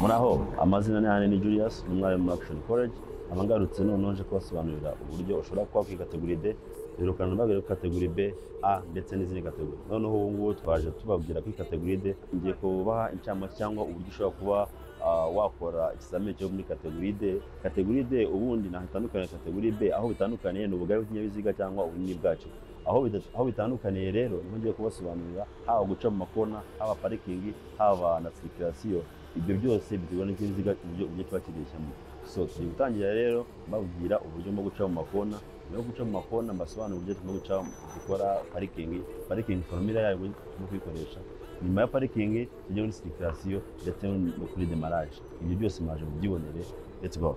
muraho amazina ni hanini julius ni umwarimu muri action college aba ngarutse none nje kubasobanurira uburyo ushobora kuba kuri kategori d birukana ntibagere kuri kategori b a ndetse n'izindi kategori noneho ubu ngubu twaje tubabwira kuri kategori d ngiye kubaha incamake cyangwa uburyo ushobora kuba ah, wakora ikizamini cyo muri kategori d kategori d ubundi ntaho itandukaniye na kategori b aho bitandukaniye ni ubugari bw'ikinyabiziga cyangwa ubunini bwacyo aho bida- aho bitandukaniye rero niho ngiye kubasobanurira haba guca mu makona haba parikingi haba na sirikirasiyo ibyo byose biterwa n'ikinyabiziga uburyo uburyo kiba kirishyamo so turi gutangira rero mbabwira uburyo bwo guca mu makona nyuma yo guca mu makona mbasobanura uburyo tugomba guca dukora parikingi parikingi foromira yayo tugomba kuyikoresha nyuma ya parikingi tujya muri sirikirasiyo ndetse no kuri demaraje ibyo byose mwaje mubyibonere let's go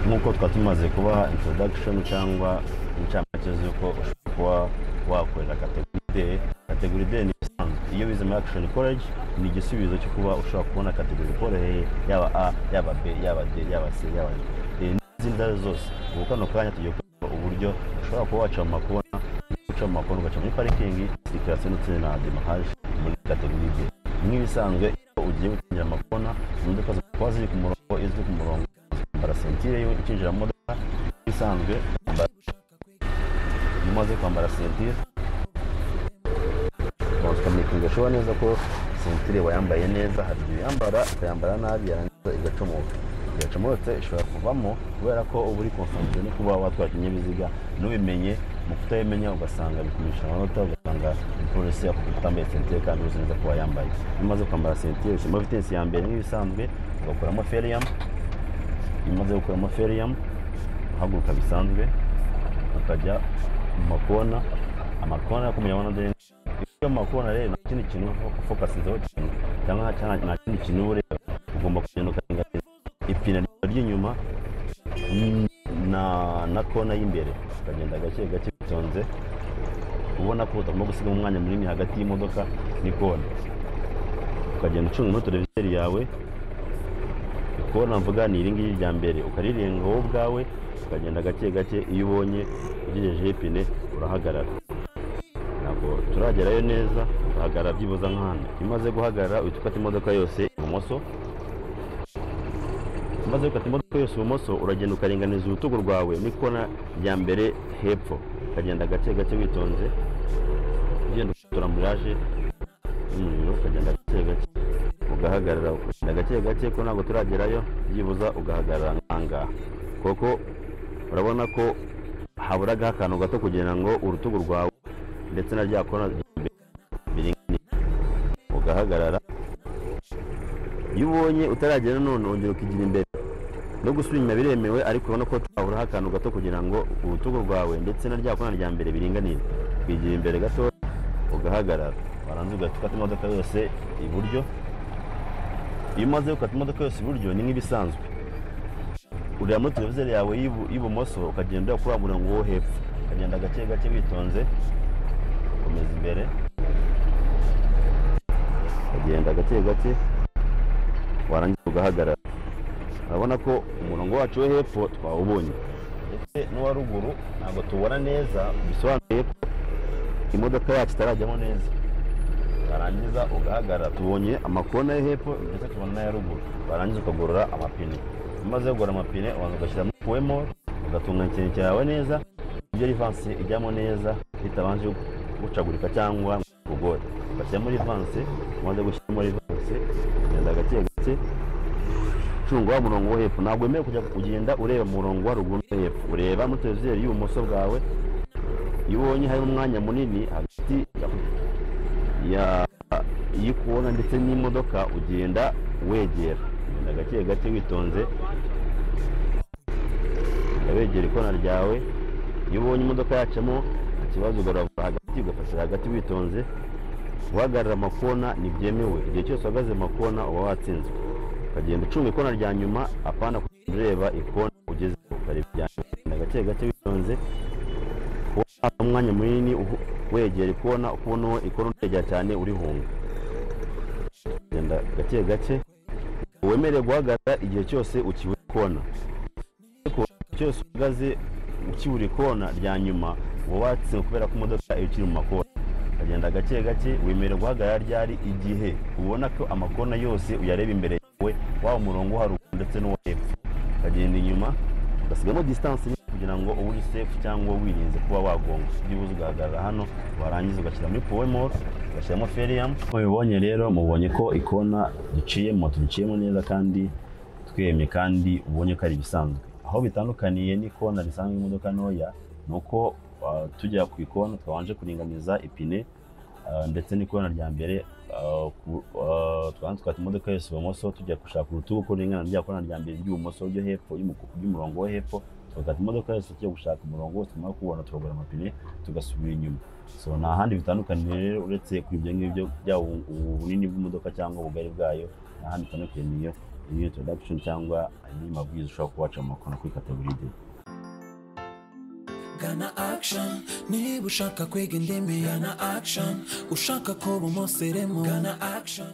nk'uko twaba tumaze kubaha introduction cyangwa incamake z'uko ushobora kuba wakorera kategori D kategori D ni ibisanzwe iyo wize muri action college ni igisubizo cyo kuba ushobora kubona kategori ikoroheye yaba A yaba B yaba D yaba C yaba D Eh, n'izindi ndabo zose ubu kano kanya tugiye kuba uburyo ushobora kuba waca mu makona uca mu makona ugaca muri parikingi dekarasiyo ndetse na demahaje muri kategori B nk'ibisanzwe iyo ugiye gukingira amakona imodoka zikaba ziri ku murongo izwi ku murongo kwambara sentire yo ukinjira mu modoka isanzwe kwambara iyo umaze kwambara sentire ugashoba neza ko sentire wayambaye neza hari igihe uyambara ukayambara nabi yarangiza igacomoka igacomotse ishobora kuvamo kubera ko uba uri konsantere no kuba watwara ikinyabiziga ntubimenye mu kutayimenya ugasanga bikumisha amanota ugasanga umupolisi yakubita utambaye sentire kandi uzi neza ko wayambaye iyo umaze kwambara sentire ushyiramo vitensi ya mbere nk'ibisanzwe ugakuramo feriyamu iyo umaze gukuramo feriyamu uhaguruka bisanzwe ukajya mu makona amakona yo kumuyabona deni iyo amakona rero nta kindi kintu uba ufokasinzeho cyane cyangwa nta- cyangwa nta kindi kintu uba ureba ugomba kugenda ukaringaniza ipine ryawe ry'inyuma n- na na kona y'imbere ukagenda gake gake bitonze ubona ko utagomba gusiga umwanya munini hagati y'imodoka n'ikona ukagenda ucungamo televizeri yawe kubona mvuga ni iri ngiri rya mbere ukarirenga wowe ubwawe ukagenda gake gake iyo ubonye ugejejeho ipine urahagarara ntabwo turagerayo neza uhagarara byibuze nk'ahantu iyo umaze guhagarara uhita ukata imodoka yose ibumoso maze gukata imodoka yose ibumoso uragenda ukaringaniza urutugu rwawe n'ikona rya mbere hepfo ukagenda gake gake witonze ugenda ukatura muraje y'umuriro ukagenda gake gake ugahagarara ukagenda gake gake ko ntabwo turagerayo byibuza ugahagarara nk'ahangaha koko urabona ko haburagaho akantu gato kugira ngo urutugu rwawe ndetse na rya kona rya mbere biringaniye ugahagarara iyo ubonye utaragera none ongera ukigira imbere no gusubira inyuma biremewe ariko urabona ko twahuraho akantu gato kugira ngo urutugu rwawe ndetse na rya kona rya mbere biringanire ukigira imbere gato ugahagarara warangiza ugahita ukata imodoka yose iburyo iyo umaze gukata imodoka yose iburyo ni nk'ibisanzwe ureba muri televizeri yawe y'ibu- y'ibumoso ukagenda kuri wa murongo wo hepfo ukagenda gake gake witonze ukomeza imbere ukagenda gake gake warangiza ugahagarara urabona ko umurongo wacu wo hepfo twawubonye ndetse n'uwa ruguru ntabwo tuwubona neza bisobanuye ko imodoka yacu itarajyamo neza warangiza ugahagarara tubonye amakona yo hepfo ndetse tubona n'aya ruguru warangiza ukagorora amapine umaze kugorora amapine ubanza ugashyiramo kuwemo ugatunga ikintu cyawe neza ibyo rivansi ijyamo neza bitabanje gucagurika cyangwa ngo ikugore ugashyiramo rivansi umaze gushyiramo rivansi ugenda gake gake cunga wa murongo wo hepfo ntabwo wemerewe kujya kugenda ureba mu murongo wa ruguru no hepfo ureba muri televizeri y'ibumoso bwawe iyo ubonye harimo umwanya munini hagati ya ya iyo kubona ndetse n'imodoka ugenda wegera ugenda gake gake witonze ugenda wegera ikona ryawe iyo ubonye imodoka yacamo nta kibazo ugaragara hagati ugafatira hagati witonze guhagarara amakona ntibyemewe igihe cyose uhagaze mu makona uba watsinzwe ukagenda ucunga ikona rya nyuma apana kugenda ureba ikona ugezeho ukareba irya nyuma ugenda gake gake witonze kubona umwanya munini uhu- wegera ikona ukubona uwo ikona utegera cyane urihunga genda gake gake wemerewe guhagarara igihe cyose ukibura ikona ariko igihe cyose uhagaze ukibura ikona rya nyuma uba watsinze kubera ko imodoka iba ikiri mu makona ukagenda gake gake wemera guhagarara ryari igihe ubona ko amakona yose uyareba imbere yawe waba umurongo wo haruguru ndetse n'uwo hepfo ukagenda inyuma ugasigamo distance nini kugira ngo ube uri safe cyangwa wirinze kuba wagonga byibuze ugahagarara hano warangiza ugashyira muri powemol ugashyiramo ferium nk'uko mubibonye rero mubonye ko ikona duciyemo duciyemo neza kandi twemye kandi ubonye ko ari ibisanzwe aho bitandukaniye n'ikona risanzwe imodoka ntoya ni uko ah, tujya ku ikona twabanje kuringaniza ipine ah, ndetse n'ikona rya mbere ah, ku- ah, twabanza twata imodoka yose ibumoso tujya gushaka urutugu ko ringana rya kona rya mbere ry'ibumoso ryo hepfo ry'umuku- ry'umurongo wo hepfo tugakata imodoka yose tujya gushaka umurongo wose tumara kuwubona turagura amapine tugasubira inyuma so nta handi bitandukaniye rero uretse kuri ibyo ngibyo byaba ubu- ubu bunini bw'imodoka cyangwa ubugari bwayo nta handi bitandukaniye iyo introduction cyangwa andi mabwiriza ushobora kubaca mu makona kuri kategori D. gana action niba ushaka kwiga indimi gana action ushaka kuba umuseremu gana action